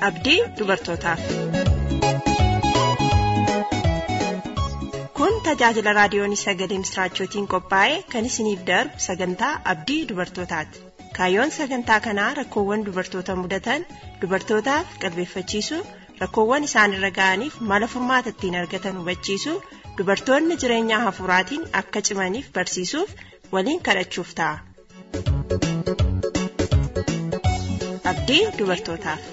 abdii dubartootaaf. Kun tajaajila raadiyoon sagalee misraachootiin qophaa'e kan isiniif darbu sagantaa abdii dubartootaati. Kaayyoon sagantaa kanaa rakkoowwan dubartoota mudatan dubartootaaf qalbeeffachiisuu rakkoowwan isaanirra ga'aniif mala furmaata ittiin argatan hubachiisuu dubartoonni jireenya hafuuraatiin akka cimaniif barsiisuuf waliin kadhachuuf ta'a. Abdii dubartootaaf.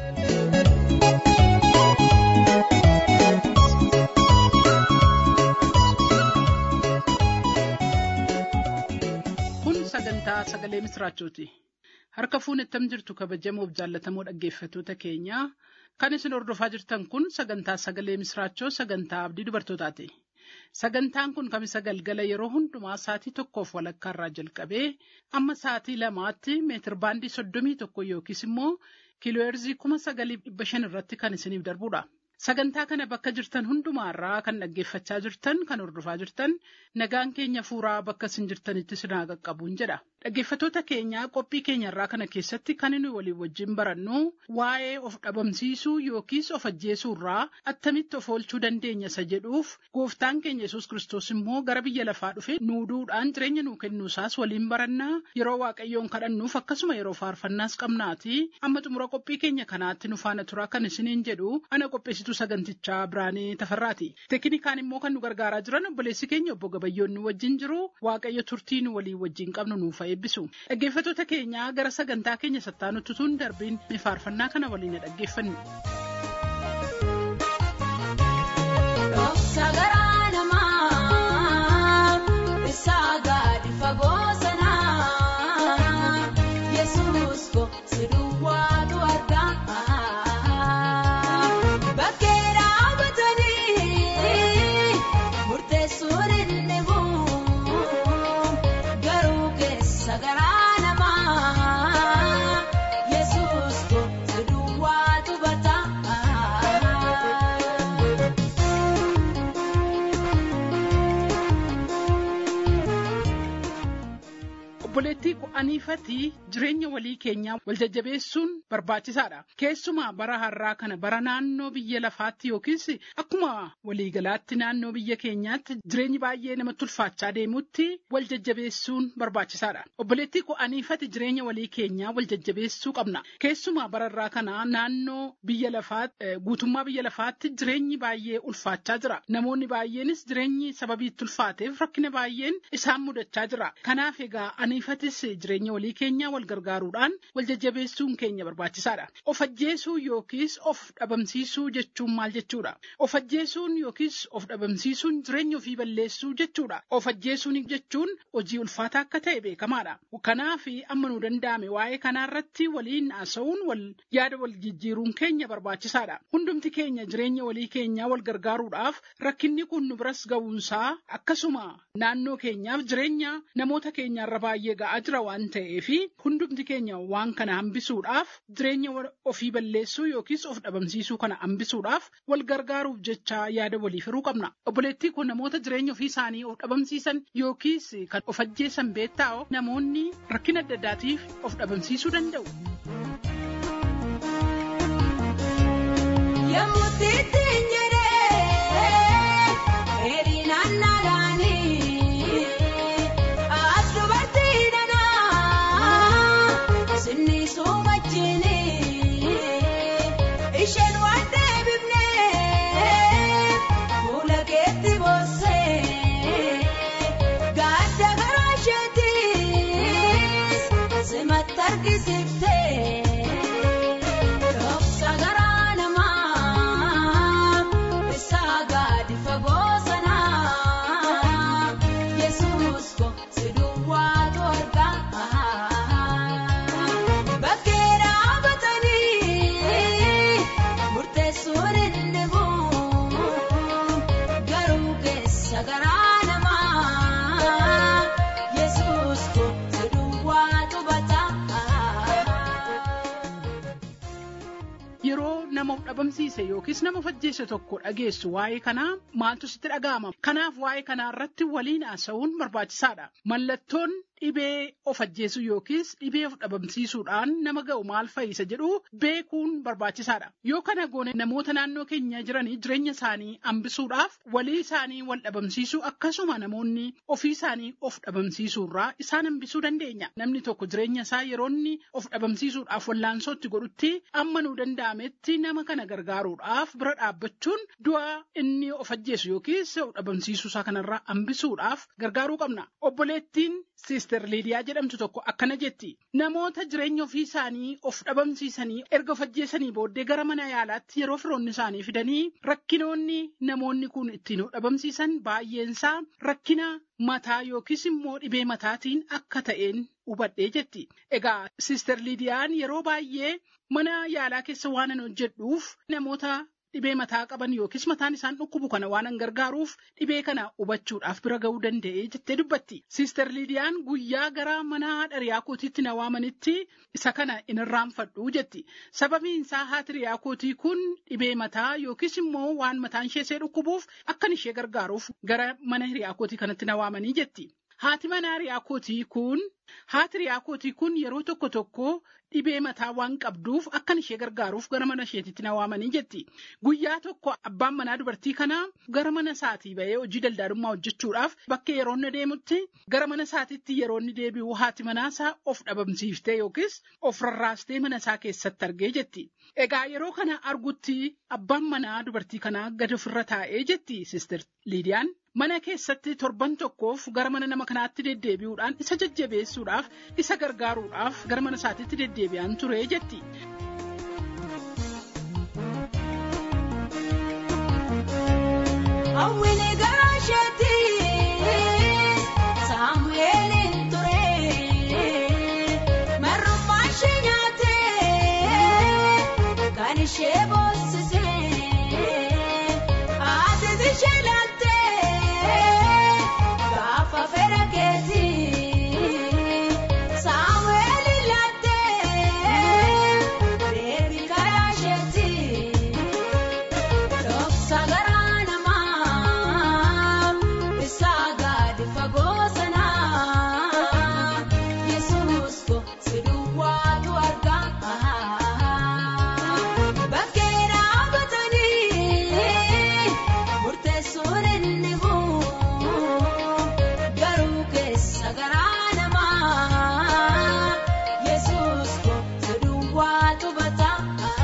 Kun sagantaa sagalee misraachooti. Harka fuunettam jirtu kabajamoof jaallatamoo dhaggeeffattoota keenyaa kan isin hordofaa jirtan kun sagantaa sagalee misraachoo sagantaa abdii dubartootaati. Sagantaan kun kamisa galgala yeroo hundumaa sa'atii tokkoof walakkaa irraa jalqabee amma sa'atii lamaatti meetir baandii soddomii tokko yookiis immoo kiilooherzii kuma sagaliif dhibba shan irratti kan isiniif darbudha. Sagantaa kana bakka jirtan hundumaarraa kan dhaggeeffachaa jirtan kan hordofaa jirtan nagaan keenya fuuraa bakka isin jirtanitti isin haa qaqqabuun jedha. Dhaggeeffattoota keenyaa qophii keenyarraa kana keessatti kan inni walii wajjin barannu waa'ee of dhabamsiisuu yookiis of ajjeesuurraa attamitti of oolchuu dandeenya isa jedhuuf gooftaan keenya yesus kiristoos immoo gara biyya lafaa dhufe nuuduudhaan jireenya nuu kennuusaas waliin barannaa yeroo waaqayyoon kadhannuuf akkasuma yeroo faarfannaas qabnaati amma xumura qophii keenya kanaatti nu faana turaa kan isiniin jedhu ana qopheessituu sagantichaa biraanee tafarraati. Teknikaan immoo kan nu gargaaraa jiran obboleessi keenya obbo Gabayyoon nu wajjin jiru waaqayyo turtii nu walii wajjin qabnu nuuf eebbisu. Dhaggeeffattoota keenyaa gara sagantaa keenya sattaanutti tun darbiin faarfannaa kana waliin dhaggeeffannu. Sagaraa namaa isaa gadi fagoo sanaa Yesuus ko si duwwaatu argaa bakkee dhaabatanii murteessuun inni bu'u garuu keessa garaa namaa Yesuus ko si duwwaatu bataa. Obboleettii qo'aniifatii jireenya walii keenyaa wal jajjabeessuun barbaachisaadha. Keessumaa bara har'aa kana bara naannoo biyya lafaatti yookiis akkuma waliigalaatti naannoo biyya keenyaatti jireenyi baay'ee namatti ulfaachaa deemutti wal jajjabeessuun barbaachisaadha. Obboleettii qo'aniifati jireenya walii keenyaa wal jajjabeessuu qabna. Keessumaa bara har'aa kana naannoo biyya lafaatti guutummaa biyya lafaatti jireenyi baay'ee ulfaachaa jira. Namoonni baay'eenis jireenyi sababii itti ulfaateef rakkina baay'een isaan mudachaa jira. Kanaaf egaa aniifatis jireenya walii keenyaa wal gargaaruudhaan wal jajjabeessuun keenya barbaachisaadha. Of ajjeesuu yookiis of dhabamsiisuu jechuun maal jechuudha? Of ajjeesuun yookiis of dhabamsiisuun jireenya ofii balleessuu jechuudha. Of ajjeesuun jechuun hojii ulfaataa akka ta'e beekamaadha. Kanaaf amma nu danda'ame waa'ee kanaarratti waliin haasa'uun wal yaada wal jijjiiruun keenya barbaachisaadha. Hundumti keenya jireenya walii keenyaa wal gargaaruudhaaf rakkinni kun nu biras ga'uunsaa akkasuma naannoo keenyaaf jireenya namoota keenyaarra baay'ee ga'aa jira waan ta'eef hundumti keenya waan kana hambisuudhaaf jireenya ofii balleessuu yookiis of dhabamsiisuu kana hambisuudhaaf wal gargaaruuf jecha yaada walii firuu qabna. Obboleettii kun namoota jireenya ofii isaanii of dhabamsiisan yookiis kan of ajjeesan beektaa namoonni rakkina adda addaatiif of dhabamsiisuu danda'u. Yemmuu ittiin jedhee dheerinaan naalaanii as dubartii danaa sinni soomachiini isheen waan deebifnee fuula keetti boossee gadda garaa isheetiis simatti argisiiftee. Dhoksa garaa namaa isaa gadi fagoo sanaa Yesuus ko si duwwaatu argaa bakkee dhaabatanii murteessuun inni bu'u garuu keessa garaa namaa Yesuus ko si duwwaatu bataa. Yeroo nama of dhabamsiise yookiis nama of ajjeese tokko dhageessu waa'ee kanaa maaltu sitti dhaga'ama? Kanaaf waa'ee kanaa irratti waliin haasa'uun barbaachisaadha. Mallattoon dhibee of ajjeesuu yookiis dhibee of dhabamsiisuudhaan nama ga'u maal fayyisa jedhu beekuun barbaachisaadha. Yoo kana goone namoota naannoo keenya jiranii jireenya isaanii hambisuudhaaf walii isaanii wal dhabamsiisuu akkasuma namoonni ofii isaanii of dhabamsiisuurraa isaan hambisuu dandeenya. Namni tokko jireenya isaa yeroo inni of dhabamsiisuudhaaf wallaansootti godhutti amma nuu danda'ametti nama kana gargaaruudhaaf bira dhaabbachuun du'a inni of ajjeesu yookiis of dhabamsiisuu isaa kanarraa hambisuudhaaf gargaaruu qabna. Obboleettiin Siister Liidiyaa jedhamtu tokko akkana jetti. Namoota jireenya ofii isaanii of dhabamsiisanii erga of ajjeesanii booddee gara mana yaalaatti yeroo firoonni isaanii fidanii rakkinoonni namoonni kun ittiin of dhabamsiisan baay'eensaa rakkina mataa yookiis immoo dhibee mataatiin akka ta'een hubadhee jetti. Egaa Siister Liidiyaan yeroo baay'ee mana yaalaa keessa waan an hojjedhuuf namoota dhibee mataa qaban yookiis mataan isaan dhukkubu kana waan an gargaaruuf dhibee kana hubachuudhaaf bira ga'uu danda'ee jettee dubbatti. Siister Liidiyaan guyyaa gara mana haadha kootiitti na waamanitti isa kana in irraanfadhu jetti. Sababiin isaa haati riyaa kootii kun dhibee mataa yookiis immoo waan mataan ishee see dhukkubuuf akkan ishee gargaaruuf gara mana hiriyaa kootii kanatti na waamanii jetti. Haati manaa riyaa kootii kun haati riyaa kootii kun yeroo tokko tokko dhibee mataa waan qabduuf akkan ishee gargaaruuf gara mana isheetitti na waamanii jetti. Guyyaa tokko abbaan manaa dubartii kanaa gara mana isaatii ba'ee hojii daldaalummaa hojjechuudhaaf bakka yeroo inni deemutti gara mana isaatiitti yeroo inni deebi'u haati manaasaa of dhabamsiiftee yookiis of rarraastee mana isaa keessatti argee jetti. Egaa yeroo kana argutti abbaan manaa dubartii kanaa gadi ofirra taa'ee jetti Sister Liidiyaan. Mana keessatti torban tokkoof gara mana nama kanaatti deddeebi'uudhaan isa jajjabeessuudhaaf isa gargaaruudhaaf gara mana isaatiitti deddeebi'an ture jetti. Hawwini garaa isheetti Saamu'eeliin ture marrummaa ishee nyaatee kan ishee boossisee haatiis ishee laattee gaafa fedha keetii Saamu'eeliin laattee deebii karaa isheetti. Dhoksa garaa namaa isaa gadi fagoo sanaa Yesuus ko si duwwaatu argaa bakkee dhaabatanii murteessuun inni bu'u garuu keessa garaa namaa Yesuus ko si duwwaatu bataa.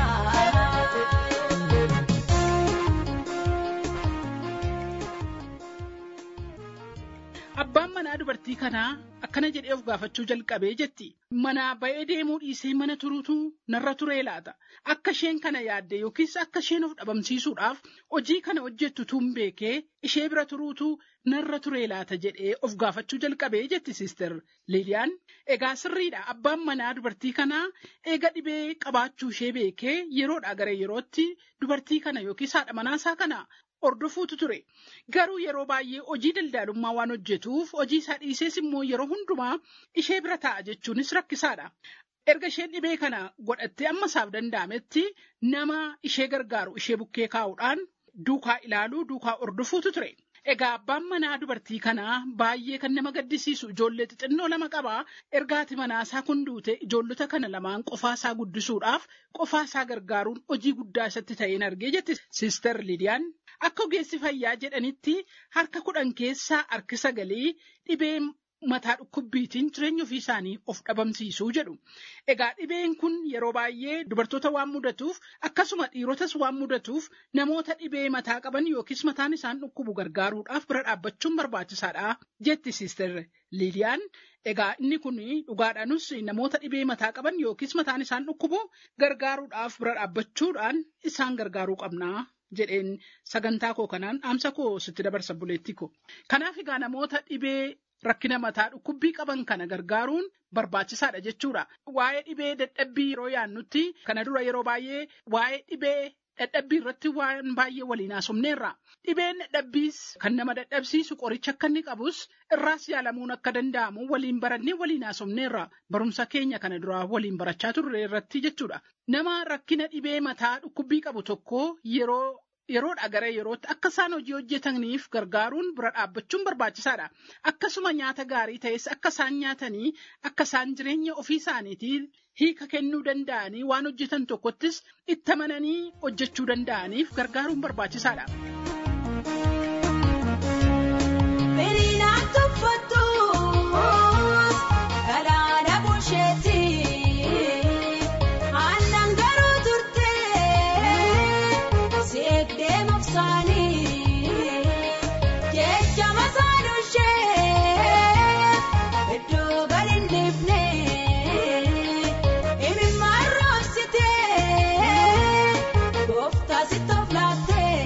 Abbaan manaa dubartii kanaa akkana jedhee of gaafachuu jalqabee jetti. Manaa ba'ee deemuu dhiisee mana turuutu narra turee laata. Akka isheen kana yaadde yookiis akka isheen of dhabamsiisuudhaaf hojii kana hojjettu tun beekee ishee bira turuutu narra turee laata jedhee of gaafachuu jalqabee jetti Sister Liiliyaan. Egaa sirriidha abbaan manaa dubartii kanaa eega dhibee qabaachuu ishee beekee yeroodhaa gara yerootti dubartii kana yookiis haadha manaasaa kana hordofuutu ture. Garuu yeroo baay'ee hojii daldaalummaa waan hojjetuuf hojii isaa dhiisees immoo yeroo hundumaa ishee bira taa'a jechuunis rakkisaadha. Erga isheen dhibee kana godhattee amma isaaf danda'ametti nama ishee gargaaru ishee bukkee kaa'uudhaan duukaa ilaaluu duukaa hordofuutu ture. Egaa abbaan manaa dubartii kanaa baay'ee kan nama gaddisiisu ijoollee xixinnoo lama qabaa ergaati manaasaa kun duute ijoollota kana lamaan qofaasaa guddisuudhaaf qofaasaa gargaaruun hojii guddaa isatti ta'een argee jetti Sister Lidiyaan. Akka ogeessi fayyaa jedhanitti harka kudhan keessaa harki sagalii dhibee mataa dhukkubbiitiin jireenya ofii isaanii of dhabamsiisuu jedhu. Egaa dhibeen kun yeroo baay'ee dubartoota waan mudatuuf akkasuma dhiirotas waan mudatuuf namoota dhibee mataa qaban yookiis mataan isaan dhukkubu gargaaruudhaaf bira dhaabbachuun barbaachisaadha jetti Sister Liiliyaan. Egaa inni kun dhugaadhaanus namoota dhibee mataa qaban yookiis mataan isaan dhukkubu gargaaruudhaaf bira dhaabbachuudhaan isaan gargaaruu qabna. jedheen sagantaa koo kanaan dhaamsa koo sitti dabarsa buleetti ko. Kanaaf egaa namoota dhibee rakkina mataa dhukkubbii qaban kana gargaaruun barbaachisaadha jechuudha. Waa'ee dhibee dadhabbii yeroo yaannutti kana dura yeroo baay'ee waa'ee dhibee dadhabbii irratti waan baay'ee waliin haasofneerra. Dhibeen dadhabbiis kan nama dadhabsiisu qoricha akka inni qabus irraas yaalamuun akka danda'amu waliin barannee waliin haasofneerra. Barumsa keenya kana dura waliin barachaa turre irratti jechuudha. Nama rakkina dhibee mataa dhukkubbii qabu tokko yeroo yeroodha gara yerootti akka isaan hojii hojjetaniif gargaaruun bira dhaabbachuun barbaachisaadha. Akkasuma nyaata gaarii ta'es akka isaan nyaatanii akka isaan jireenya ofii isaaniitiin hiika kennuu danda'anii waan hojjetan tokkottis itti amananii hojjechuu danda'aniif gargaaruun barbaachisaadha. Firiinaan tuffattus galaana busheetti aannan garuu turtee seeqdee moksaanii jecha masaanuu ishee iddoo gadi hin dhiifne imimmaan roobsitee gooftaa sitti of laattee.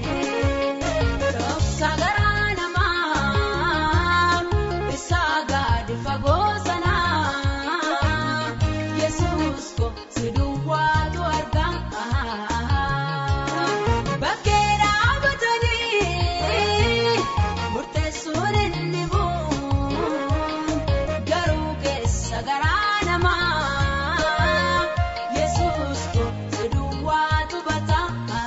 Dhoksa garaa namaa isaa gadi fagoo sanaa Yesuus ko si duwwaatu argaa bakkee dhaabatanii murteessuun inni bu'u garuu keessa garaa namaa Yesuus ko si duwwaatu bataa.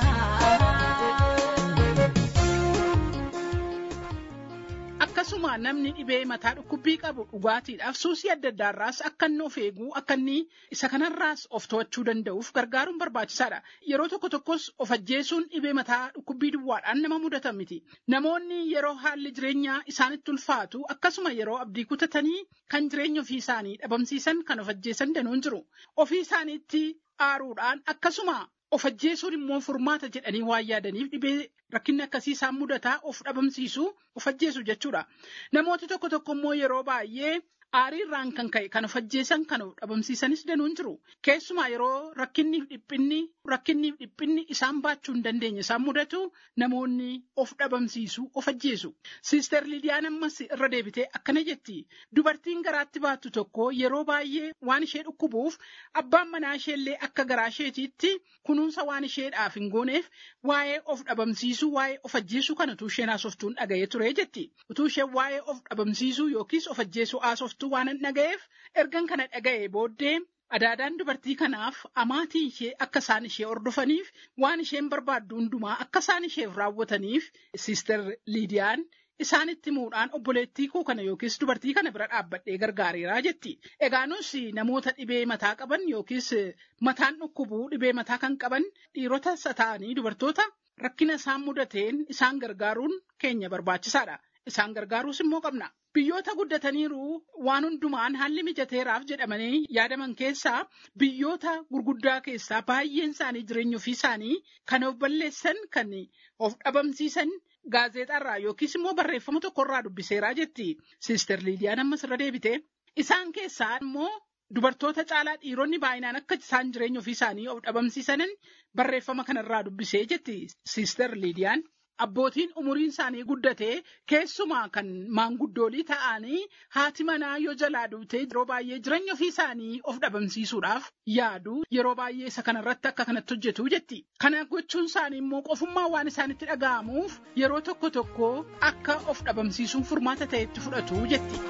Akkasuma namni dhibee mataa dhukkubbii qabu dhugaatiidhaaf suusii adda addaarraas akka inni of eeguu akka inni isa kanarraas of to'achuu danda'uuf gargaaruun barbaachisaadha. Yeroo tokko tokkos of ajjeesuun dhibee mataa dhukkubbii duwwaadhaan nama mudatan miti. Namoonni yeroo haalli jireenyaa isaanitti ulfaatu akkasuma yeroo abdii kutatanii kan jireenya ofii isaanii dhabamsiisan kan of ajjeesan danuun jiru. Ofii isaaniitti aaruudhaan akkasuma of ajjeesuun immoo furmaata jedhanii waan yaadaniif dhibee rakkinni akkasii isaan mudataa of dhabamsiisu of ajjeesu jechuudha. Namooti tokko tokko immoo yeroo baay'ee aariirraan kan ka'e kan of ajjeesan kan of dhabamsiisanis danuun jiru. Keessumaa yeroo rakkinniif dhiphinni rakkinniif dhiphinni isaan baachuu hin dandeenye isaan mudatu namoonni of dhabamsiisu of ajjeesu. Siister Lidiyaan ammas irra deebitee akkana jetti. Dubartiin garaatti baattu tokko yeroo baay'ee waan ishee dhukkubuuf abbaan manaa isheellee akka garaa isheetiitti kunuunsa waan isheedhaaf hin gooneef waa'ee of dhabamsiisuu waa'ee of ajjeesuu kana utuu isheen haasoftuun dhaga'ee ture jetti. Utuu isheen waa'ee of dhabamsiisuu yookiis of ajjeesuu haasoftuu waan hin dhaga'eef ergan kana dhaga'ee booddee adaadaan dubartii kanaaf amaatii ishee akka isaan ishee hordofaniif waan isheen barbaaddu hundumaa akka isaan isheef raawwataniif siister Liidiyaan isaanitti himuudhaan obboleettii koo kana yookiis dubartii kana bira dhaabbadhee gargaareeraa jetti. Egaa nus namoota dhibee mataa qaban yookiis mataan dhukkubuu dhibee mataa kan qaban dhiirota isa ta'anii dubartoota rakkina isaan mudateen isaan gargaaruun keenya barbaachisaadha. Isaan gargaaruus immoo qabna. Biyyoota guddataniiru waan hundumaan haalli mijateeraaf jedhamanii yaadaman keessaa biyyoota gurguddaa keessaa baay'een isaanii jireenya ofii isaanii kan of balleessan kan of dhabamsiisan gaazexaarraa yookiis immoo barreeffama tokkorraa dubbiseeraa jetti. Siister Liidiyaan ammas irra deebite. Isaan keessaa immoo dubartoota caalaa dhiironni baay'inaan akka isaan jireenya ofii isaanii of dhabamsiisanan barreeffama kanarraa dubbisee jetti. Siister Liidiyaan. Abbootiin umuriin isaanii guddatee keessumaa kan maanguddoolii ta'anii haati manaa yoo jalaa duutee yeroo baay'ee jireenya ofii isaanii of dhabamsiisuudhaaf yaadu yeroo baay'ee isa kanarratti akka kanatti hojjetu jetti. Kana gochuun isaanii immoo qofummaa waan isaanitti dhaga'amuuf yeroo tokko tokko akka of dhabamsiisuun furmaata ta'etti fudhatu jetti.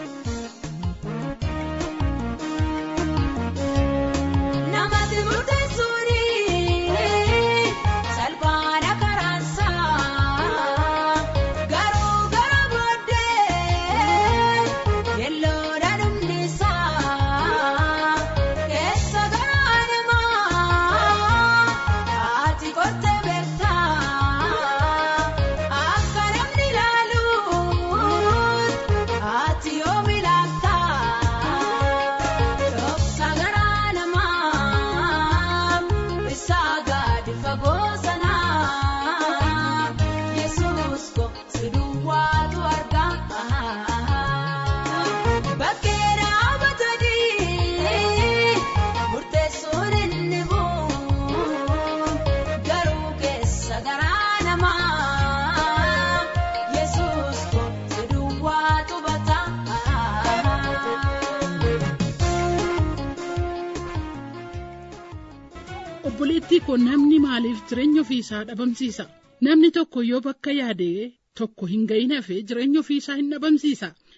Namatti murteessuuni salphaadha karaansaa garuu gara booddee yelloodha dhumnisaa keessa garaa namaa haati kortee beektaa akka namni ilaaluun haati yoomi laaftaa dhoksa garaa namaa isaa gadi fagoo sanaa yesuus ko si duwwaatu argaa bakkee dhaabatanii murteessuun inni bu'u garuu keessa garaa namaa yesuus ko si duwwaatu bataa. Obboleettii koo namni maaliif jireenya ofii isaa dhabamsiisa? Namni tokko yoo bakka yaadee tokko hin gahin hafee jireenya ofii isaa hin dhabamsiisa.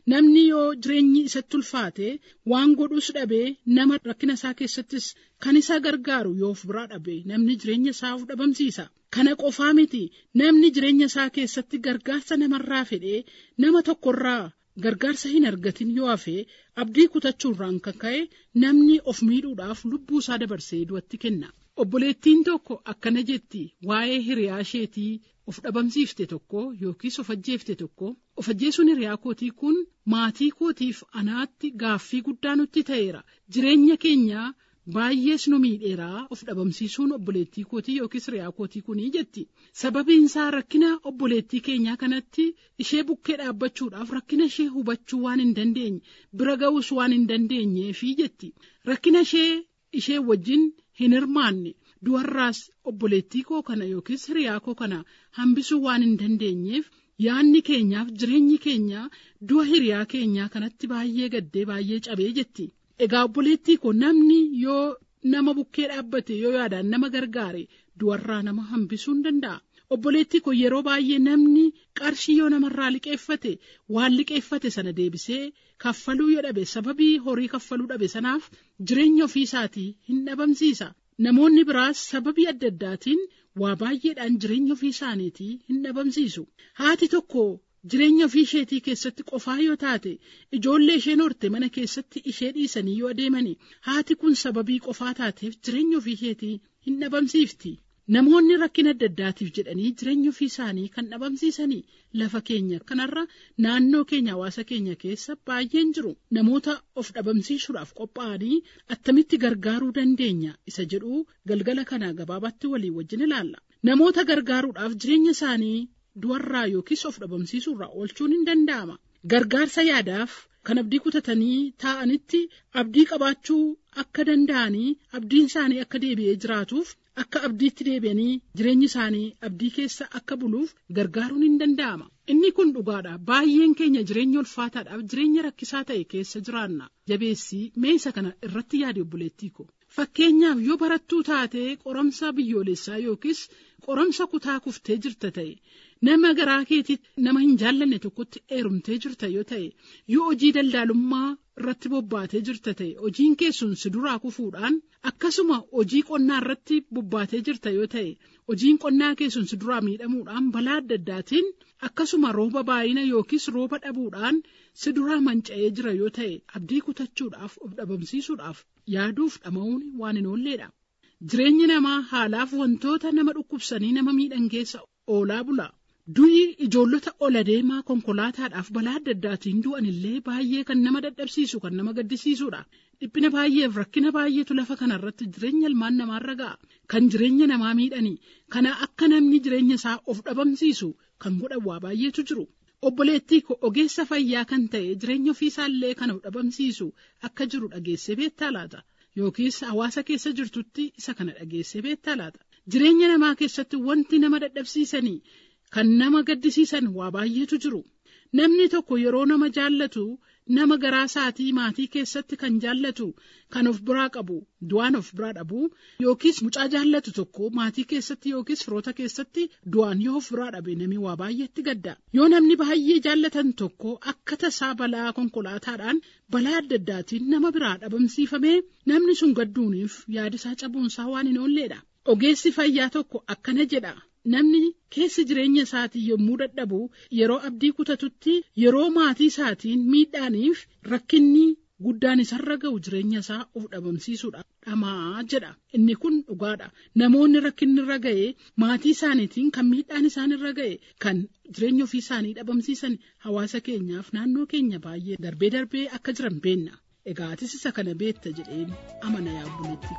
namni yoo jireenyi isatti ulfaate waan godhus dhabee nama rakkina isaa keessattis kan isa gargaaru yoo of biraa dhabe namni jireenya isaa of dhabamsiisa. Kana qofaa miti namni jireenya isaa keessatti gargaarsa namarraa fedhee nama tokkorraa gargaarsa hin argatin yoo hafe abdii kutachuurraan kan ka'e namni of miidhuudhaaf lubbuu isaa dabarsee du'atti kenna. Obboleettiin tokko akkana jetti waa'ee hiriyaa isheetii of dhabamsiifte tokko yookiis of ajjeefte tokko of ajjeesuun hiriyaa kootii kun maatii kootiif anaatti gaaffii guddaa nutti ta'eera jireenya keenya baay'ees nu miidheeraa of dhabamsiisuun obboleettii kootii yookiis hiriyaa kootii kunii jetti sababiin isaa rakkina obboleettii keenyaa kanatti ishee bukkee dhaabbachuudhaaf rakkina ishee hubachuu waan hin dandeenye bira ga'uus waan hin dandeenyeefi jetti rakkina ishee ishee wajjin hin hirmaanne du'arraas obboleettii koo kana yookiis hiriyaa koo kana hambisuu waan hin dandeenyeef yaanni keenyaaf jireenyi keenya du'a hiriyaa keenyaa kanatti baay'ee gaddee baay'ee cabee jetti egaa obboleettii koo namni yoo nama bukkee dhaabbate yoo yaadaan nama gargaare du'arraa nama hambisuu hin danda'a. obboleettii koo yeroo baay'ee namni qarshii yoo namarraa liqeeffate waan liqeeffate sana deebisee kaffaluu yoo dhabe sababii horii kaffaluu dhabe sanaaf jireenya ofii isaatii hin dhabamsiisa namoonni biraas sababii adda addaatiin waa baay'eedhaan jireenya ofii isaaniitii hin dhabamsiisu haati tokko jireenya ofii isheetii keessatti qofaa yoo taate ijoollee isheen horte mana keessatti ishee dhiisanii yoo adeemani haati kun sababii qofaa taateef jireenya ofii isheetii hin dhabamsiifti. Namoonni rakkina adda addaatiif jedhanii jireenya ofii isaanii kan dhabamsiisanii lafa keenya kanarra naannoo keenya hawaasa keenya keessa baay'een jiru namoota of dhabamsiisuudhaaf qophaa'anii attamitti gargaaruu dandeenya isa jedhu galgala kana gabaabatti walii wajjin ilaalla namoota gargaaruudhaaf jireenya isaanii du'arraa yookiis of dhabamsiisuurraa oolchuun hin danda'ama gargaarsa yaadaaf kan abdii kutatanii taa'anitti abdii qabaachuu akka danda'anii abdiin isaanii akka deebi'ee jiraatuuf akka abdiitti deebi'anii jireenyi isaanii abdii keessa akka buluuf gargaaruun hin danda'ama. Inni kun dhugaadha. Baay'een keenya jireenya ulfaataadhaaf jireenya rakkisaa ta'e keessa jiraanna. Jabeessii meesa kana irratti yaade obboleettii ko. Fakkeenyaaf yoo barattuu taatee qoramsa biyyoolessaa yookiis qoramsa kutaa kuftee jirta ta'e nama garaa keetitti nama hin jaallanne tokkotti heerumtee jirta yoo ta'e yoo hojii daldaalummaa irratti bobbaatee jirta ta'e hojiin keessuun si duraa kufuudhaan akkasuma hojii qonnaa irratti bobbaatee jirta yoo ta'e hojiin qonnaa keessuun si duraa miidhamuudhaan balaa adda addaatiin akkasuma rooba baay'ina yookiis rooba dhabuudhaan si duraa manca'ee jira yoo ta'e abdii kutachuudhaaf of dhabamsiisuudhaaf yaaduuf dhama'uun waan hin oolleedha. Jireenyi namaa haalaaf wantoota nama dhukkubsanii nama miidhan keessa oolaa bula. Du'i ijoollota ol adeemaa konkolaataadhaaf balaa adda addaatiin du'an illee baay'ee kan nama dadhabsiisu kan nama gaddisiisudha. Dhiphina baay'eef rakkina baay'eetu lafa kanarratti jireenya ilmaan namaarra ga'a. Kan jireenya namaa miidhani. Kana akka namni jireenya isaa of dhabamsiisu kan godhan waa baay'eetu jiru. Obboleettii koo ogeessa fayyaa kan ta'e jireenya ofiisaallee kan of dhabamsiisu akka jiru dhageessee beektaa laata? Yookiis hawaasa keessa jirtutti isa kana dhageessee beektaa laata? Jireenya namaa keessatti wanti nama dadhabsiisanii kan nama gaddisiisan waa baay'eetu jiru. Namni tokko yeroo nama jaallatu nama garaa isaatii maatii keessatti kan jaallatu kan of biraa qabu du'aan of biraa dhabu yookiis mucaa jaallatu tokko maatii keessatti yookiis firoota keessatti du'aan yoo of biraa dhabe namni waa baay'eetti gadda. Yoo namni baay'ee jaallatan tokko akka tasaa balaa konkolaataadhaan balaa adda addaatiin nama biraa dhabamsiifamee namni sun gadduuniif yaadisaa cabuunsaa waan hin oolleedha. Ogeessi fayyaa tokko akkana jedha. Namni keessa jireenya isaatii yommuu dadhabu yeroo abdii kutatutti yeroo maatii isaatiin miidhaaniif rakkinni guddaan isarra ga'u jireenya isaa of dhabamsiisuudha. Dhamaa jedha. Inni kun dhugaadha. Namoonni rakkinni irra ga'e maatii isaaniitiin kan miidhaan isaan irra ga'e kan jireenya ofii isaanii dhabamsiisan hawaasa keenyaaf naannoo keenya baay'ee darbee darbee akka jiran beenna. Egaa atis isa kana beekta jedheen amana yaa obboleettii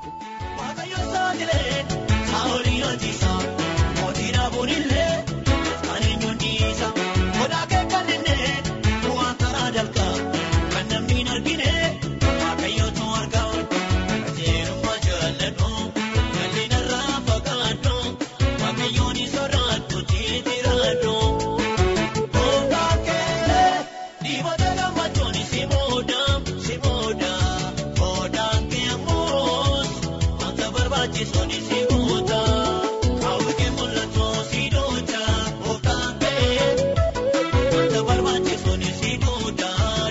ko. Mootiin abuunillee kan eenyuun dhiisa godaa keekkaninne bu'aan karaa dalgaa kan namni hin argine waaqayyootu argaa qajeelummaa jaalladhu galii narraa fagaadhu waaqayyoon soraadhu jiitiraadhu. Gogaa kee dhiibota gammachuun si booda si booda godaan kee ammoos wanta barbaachisuun si booda. Kaawwikee mul'atu si duuda, ooftaan kee wanta barbaachisu ni si duuda.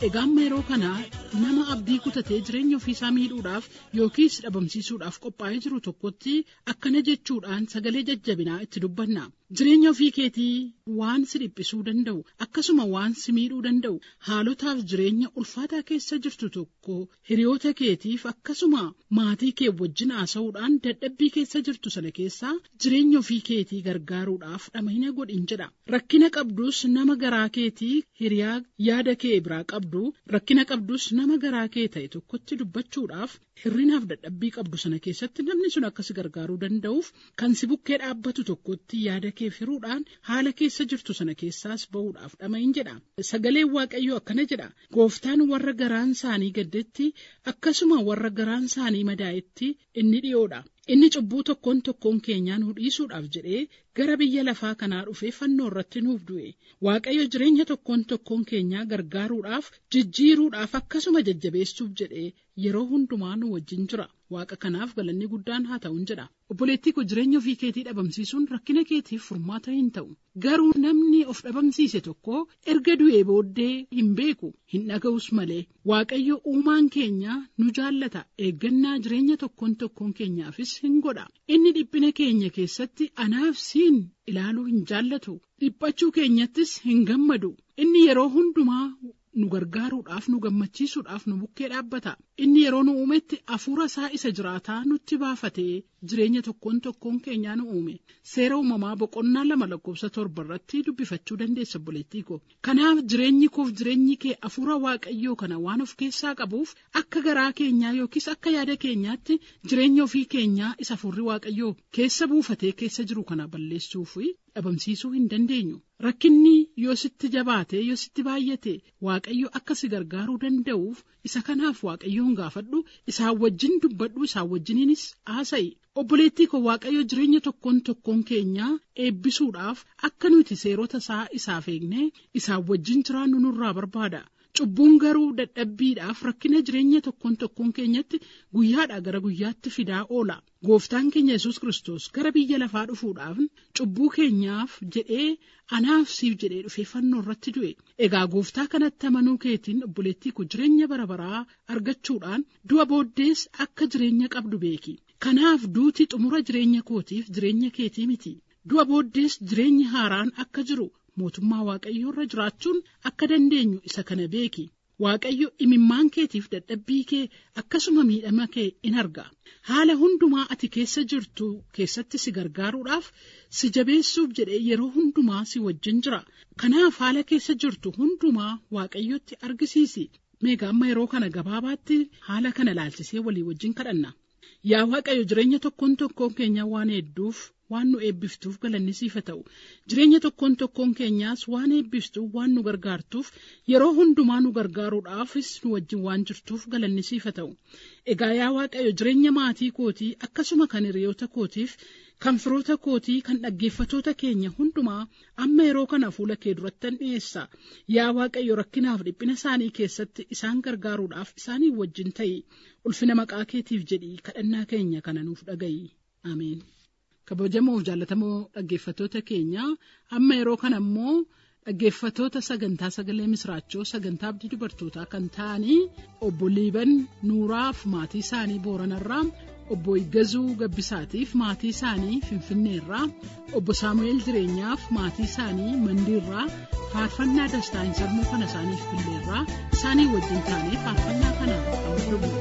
egaa amma yeroo kana nama abdii kutatee jireenya ofiisaa miidhuudhaaf yookiis dhabamsiisuudhaaf qophaa'ee jiru tokkotti akkana jechuudhaan sagalee jajjabinaa itti dubbanna jireenya ofii keetii waan si dhiphisuu danda'u akkasuma waan si miidhuu danda'u haalotaaf jireenya ulfaataa keessa jirtu tokko hiriyoota keetiif akkasuma maatii kee wajjin haasa'uudhaan dadhabbii keessa jirtu sana keessaa jireenya ofii keetii gargaaruudhaaf dhama'ina godhin jedha rakkina qabdus nama garaa keetii hiriyaa yaada kee biraa qabdu rakkina qabdus nama garaa kee ta'e tokkotti dubbachuudhaaf hirrinaaf dadhabbii qabdu sana keessatti namni sun akka si gargaaruu danda'uuf kan si bukkee dhaabbatu tokkotti yaada kee firuudhaan haala keessa jirtu sana keessaas ba'uudhaaf dhama'in jedha sagaleen waaqayyoo akkana jedha gooftaan warra garaan isaanii gaddetti akkasuma warra garaan isaanii madaa'etti inni dhiyoodha inni cubbuu tokkoon tokkoon keenyaa nu dhiisuudhaaf jedhee gara biyya lafaa kanaa dhufee fannoo irratti nuuf du'e waaqayyo jireenya tokkoon tokkoon keenyaa gargaaruudhaaf jijjiiruudhaaf akkasuma jajjabeessuuf jedhee yeroo hundumaa nu wajjin jira waaqa kanaaf galanni guddaan haa ta'uun jedha obboleettii ko jireenya ofii keetii dhabamsiisuun rakkina keetiif furmaata hin ta'u garuu namni of dhabamsiise tokko erga du'ee booddee hin beeku hin dhaga'us malee waaqayyo uumaan keenya nu jaallata eeggannaa jireenya tokkoon tokkoon keenyaafis hin godha inni dhiphina keenya keessatti anaaf siin ilaaluu hin jaallatu dhiphachuu keenyattis hin gammadu inni yeroo hundumaa nu gargaaruudhaaf nu gammachiisuudhaaf nu bukkee dhaabbata inni yeroo nu uumetti hafuura isaa isa jiraataa nutti baafatee jireenya tokkoon tokkoon keenyaa nu uume seera uumamaa boqonnaa lama lakkoofsa torba irratti dubbifachuu dandeessa obboleettii ko kanaaf jireenyi koof jireenyi kee hafuura waaqayyoo kana waan of keessaa qabuuf akka garaa keenyaa yookiis akka yaada keenyaatti jireenya ofii keenyaa isa hafuurri waaqayyoo keessa buufatee keessa jiru kana balleessuuf dhabamsiisuu hin dandeenyu rakkinni yoo sitti jabaate yoo sitti baay'ate waaqayyo akka si gargaaruu danda'uuf isa kanaaf waaqayyoon gaafadhu isaan wajjin dubbadhu isaan wajjiniinis haasa'i obboleettii ko waaqayyo jireenya tokkoon tokkoon keenyaa eebbisuudhaaf akka nuti seerota isaa isaaf eegne isaan wajjin jiraannu nurraa barbaada cubbuun garuu dadhabbiidhaaf rakkina jireenya tokkoon tokkoon keenyatti guyyaadhaa gara guyyaatti fidaa oola gooftaan keenya yesus kristos gara biyya lafaa dhufuudhaaf cubbuu keenyaaf jedhee anaaf siif jedhee dhufee fannoo irratti du'e egaa gooftaa kanatti amanuu keetiin obboleettii ko jireenya bara baraa argachuudhaan du'a booddees akka jireenya qabdu beeki kanaaf duuti xumura jireenya kootiif jireenya keetii miti du'a booddees jireenyi haaraan akka jiru mootummaa waaqayyoo irra jiraachuun akka dandeenyu isa kana beeki waaqayyo imimmaan keetiif dadhabbii kee akkasuma miidhama kee in arga haala hundumaa ati keessa jirtu keessatti si gargaaruudhaaf si jabeessuuf jedhee yeroo hundumaa si wajjin jira kanaaf haala keessa jirtu hundumaa waaqayyotti argisiisi meegaa amma yeroo kana gabaabaatti haala kana laalchisee walii wajjin kadhanna yaa waaqayyo jireenya tokkoon tokkoon keenya waan hedduuf waan nu eebbiftuuf galanni siif haa ta'u jireenya tokkoon tokkoon keenyaas waan eebbiftuuf waan nu gargaartuuf yeroo hundumaa nu gargaaruudhaafis nu wajjin waan jirtuuf galanni siif haa ta'u egaa yaa waaqayyo jireenya maatii kootii akkasuma kan hiriyoota kootiif kan firoota kootii kan dhaggeeffatoota keenya hundumaa amma yeroo kana fuula kee durattan dhiyeessa yaa waaqayyo rakkinaaf dhiphina isaanii keessatti isaan gargaaruudhaaf isaanii wajjin ta'i ulfina maqaa keetiif jedhii kadhannaa keenya kana nuuf dhaga'i ameen. kabajamoo jaallatamoo dhaggeeffatoota keenya amma yeroo kana immoo dhaggeeffatoota sagantaa sagalee misraachoo sagantaa abdii dubartootaa kan ta'anii obbo liiban nuuraaf maatii isaanii booranarraa obbo Iggazuu Gabbisaatiif maatii isaanii Finfinneerraa obbo Saamu'eel Jireenyaaf maatii isaanii Mandiirraa faarfannaa dastaan sammuu kana isaaniif filleerraa isaanii wajjin taanee faarfannaa kana hordofuu.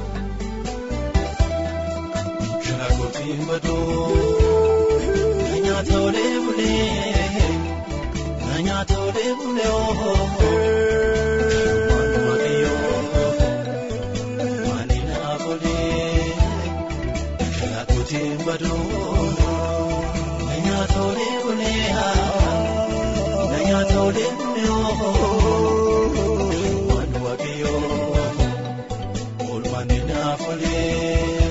Shaakotiin badoo nyaata olee bulee nyaata olee bulee ooo waanuma kiyyoo waani naaf olee shaakotiin badoo nyaata olee bulee nyaata olee bulee ooo waanuma kiyyoo waani naaf olee.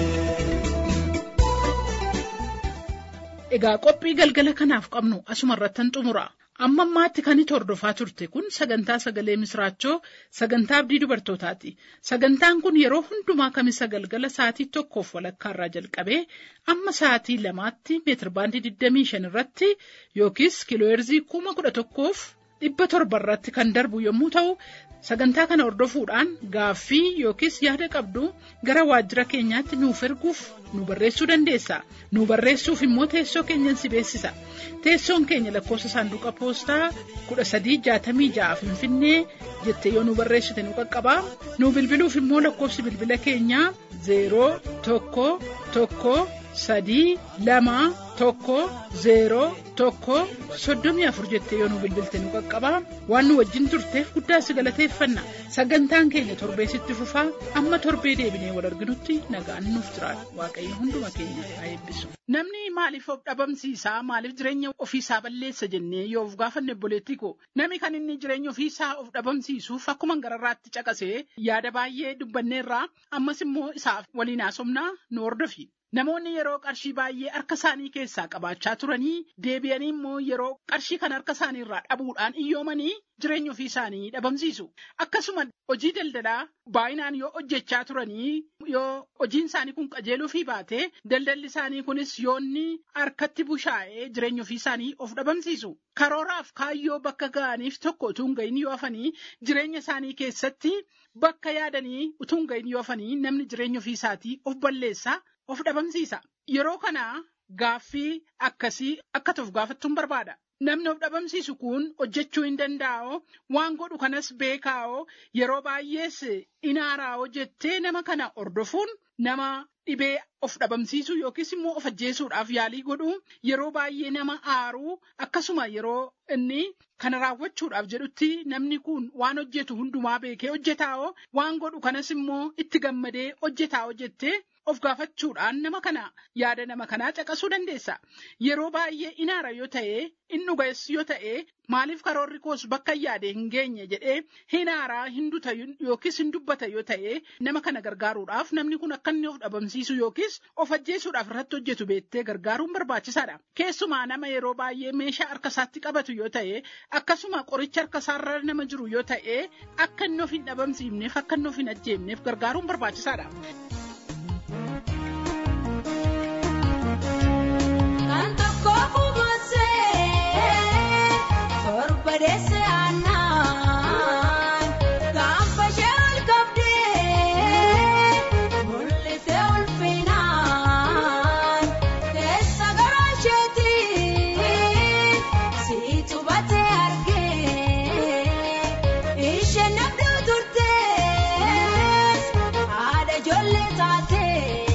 Egaa qophii galgala kanaaf qabnu asuma irrattan xumura. Amma ammaatti kan itti hordofaa turte kun sagantaa sagalee misraachoo sagantaa abdii dubartootaati. Sagantaan kun yeroo hundumaa kamisa galgala sa'aatii tokkoof walakkaarraa jalqabee amma sa'aatii lamaatti meetirbaandii 25 irratti yookiis kiilooherzii kuma kudha tokkoof dhibba torba irratti kan darbu yommuu ta'u sagantaa kana hordofuudhaan gaaffii yookiis yaada qabdu gara waajjira keenyaatti nuuf erguuf nu barreessuu dandeessa nu barreessuuf immoo teessoo keenyan si beeksisa teessoon keenya lakkoofsa saanduqa poostaa kudha sadii jaatamii ja'a finfinnee jettee yoo nu barreessite nu qaqqabaa nu bilbiluuf immoo lakkoofsi bilbila keenyaa zeeroo tokko tokko sadii lama tokko zeeroo tokko soddomii afur jettee yoo nu bilbilte nu qaqqabaa waan nu wajjin turteef guddaa si galateeffanna sagantaan keenya torbeessitti fufaa amma torbee deebinee wal arginutti nagaan nuuf jiraatu waaqayyo hunduma keenya haa eebbisu. Namni maaliif of dhabamsiisaa maaliif jireenya ofiisaa balleessa jennee yoo of gaafanne obboleettii koo namni kan inni jireenya ofiisaa of dhabamsiisuuf akkuma gararraatti caqasee yaada baay'ee dubbanneerraa ammas immoo isaaf waliin haasofnaa nu hordofi. Namoonni yeroo qarshii baay'ee harka isaanii keessaa qabaachaa turanii deebi'anii immoo yeroo qarshii kan harka isaanii irraa dhabuudhaan iyyoomanii jireenya ofii isaanii dhabamsiisu. Akkasuma hojii daldalaa baay'inaan yoo hojjechaa turanii yoo hojiin isaanii kun qajeeluu fi baate daldalli isaanii kunis yoonni harkatti bushaa'ee jireenya ofii isaanii of dhabamsiisu. Karooraaf kaayyoo bakka ga'aniif tokko utuu hin gahin yoo hafanii jireenya isaanii keessatti bakka yaadanii utuu hin gahin yoo hafanii namni jireenya ofii isaatii of balleessa. of dhabamsiisa yeroo kana gaaffii akkasii akka ta'uuf gaafattuun barbaada namni of dhabamsiisu kun hojjechuu hin danda'oo waan godhu kanas beekaa'oo yeroo baay'ees inaaraa'oo jettee nama kana hordofuun nama dhibee of dhabamsiisu yookiis immoo of ajjeesuudhaaf yaalii godhu yeroo baay'ee nama aaruu akkasuma yeroo inni kana raawwachuudhaaf jedhutti namni kun waan hojjetu hundumaa beekee hojjetaa'oo waan godhu kanas immoo itti gammadee hojjetaa'oo jettee of gaafachuudhaan nama kana yaada nama kanaa caqasuu dandeessa. Yeroo baay'ee inaara yoo ta'e, in dhugees yoo ta'e, maaliif karoorri koos bakka yaade hin geenye jedhee hinaaraa hin duta yookiis hin dubbata yoo ta'e, nama kana gargaaruudhaaf namni kun akka inni of dhabamsiisu yookiis of ajjeesuudhaaf irratti hojjetu beettee gargaaruun barbaachisaadha. Keessumaa nama yeroo baay'ee meeshaa harka isaatti qabatu yoo ta'e, akkasuma qoricha harka isaarra nama jiru yoo ta'e, akka inni of hin dhabamsiifneef akka inni of hin ajjeefneef gargaaruun barbaachisaadha. Kan tokko buufatsee torba deessee aannan gaafa ishee ol qabdee mul'isee ulfinaan keessa garaa isheetiin siitu batee argee isheen nabduu turtees haadha ijoollee taatee.